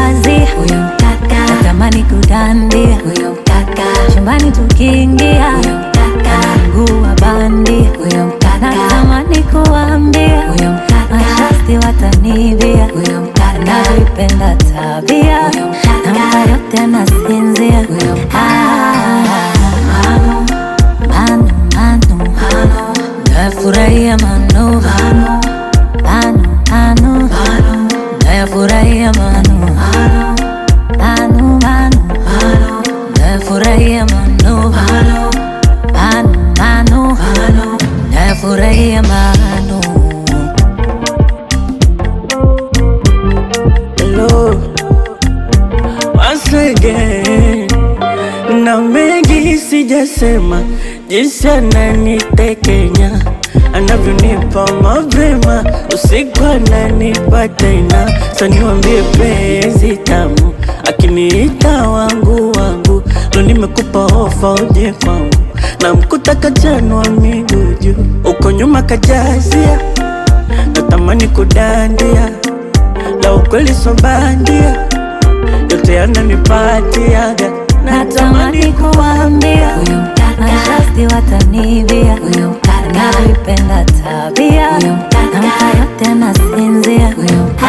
kazi huyo mkaka, natamani kudandia huyo mkaka, chumbani tukiingia huyo mkaka, mguu wa bandia huyo mkaka, natamani kuambia huyo mkaka, mashasti watanibia huyo mkaka, navipenda tabia huyo mkaka, nampa yote anasinzia huyo mkaka. Manu, manu, manu, manu, nafurahia manu, manu, manu, manu, manu, nafurahia manu, manu, manu, manu, manu, nafurahia manu, manu, manu, manu, manu, nafurahia manu. Hello, once again. Na mengi sijasema, jinsi ananitekenya anavyonipa mapema, usiku ananipa tena. Sa niwambie penzi tamu, akiniita wangu wangu, lo nimekupa ofa uje kwangu, na mkuta kachanwa miguu juu, uko nyuma kajazia, natamani kudandia la ukweli so bandia, yote yananipatiaga, Natamani kuambia huyo mkaka, mashasti watanibia huyo mkaka, navipenda tabia huyo mkaka, nampa yote anasinzia huyo mkaka.